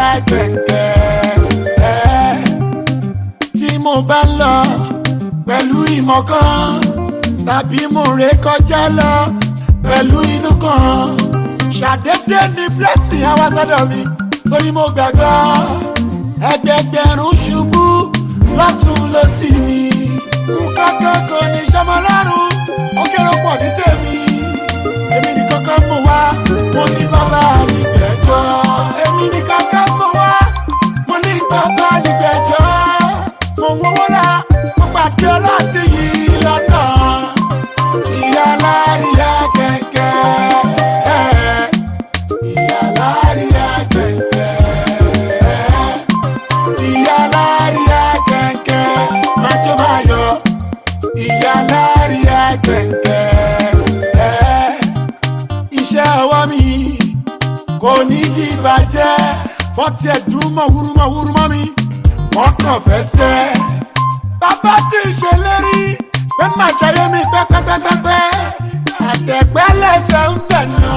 kẹ̀kẹ́ tí mo bá ń lọ pẹ̀lú ìmọ̀ kan tàbí mo ré kọjá lọ pẹ̀lú inú kan ṣàdédé ní blessing àwa sọ́dọ̀ mi torí mo gbàgbọ́ ẹgbẹgbẹ̀rún ṣubú lọ́tún lọ́sì mi nǹkan kan kò ní sọmọ lọ́rùn ó kéré pọ̀ ní tèmi èmi ní kankan mọ̀ wá mo ní bàbá nígbẹ̀jọ́ èmi ní kankan mọ̀ wá mo ní bàbá nígbẹ̀jọ́ mo ń wọ́wọ́ la mo pàdé ọlọ́tí yìí lọ́nà ìyá láríyá kẹ̀kẹ́ ìyá láríyá kẹ̀kẹ́ ìyá láríyá kẹ̀kẹ́ májọ́ máa yọ ìyá láríyá kẹ̀kẹ́ iṣẹ́ ọwọ́ mi kò ní di ìbàjẹ́ wọ́n tiẹ̀ dùn mọ́ wúrúmọ́ wúrúmọ́ mi wọ́n kàn fẹ́ tẹ́. bàbá tí ì ṣèlérí pé má jayé mi pẹ́pẹ́pẹ́pẹ́ àtẹ̀gbẹ́ lẹ́sẹ̀ ń tẹ̀nà.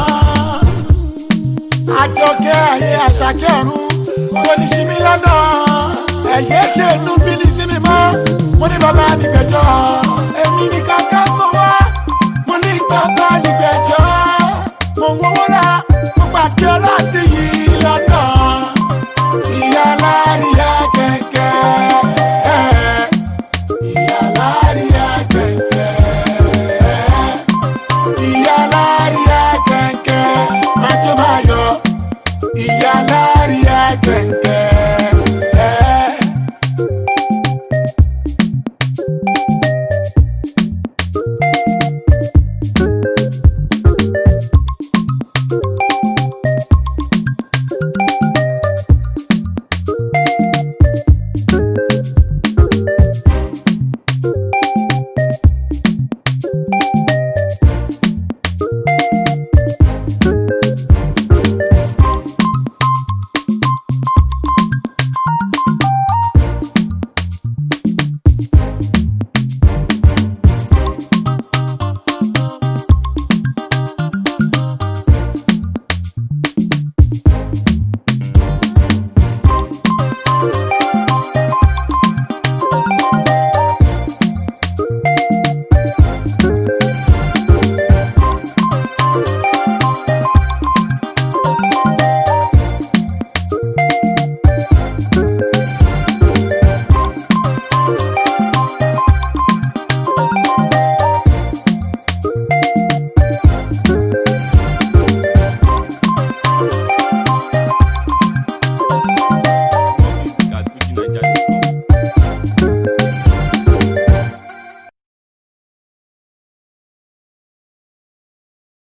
àjọkẹ́ ayé àṣàkẹ́ ọ̀run kò ní ṣí mi lọ́nà ẹ̀yẹ́ ṣe inú bí ní sí mi mọ́ mo ní bàbá nígbẹ̀jọ́ èmi ní kàkà mọ́ wá mo ní bàbá nígbẹ̀jọ́ mo ń wọ́wọ́ ra mo pàdé ọlọ́tí yìí lọ́nà ìyá láríyá kẹ̀kẹ́ ìyá láríyá kẹ̀kẹ́ ìyá láríyá kẹ̀kẹ́ májọ́ máa yọ ìyá láríyá kẹ̀kẹ́.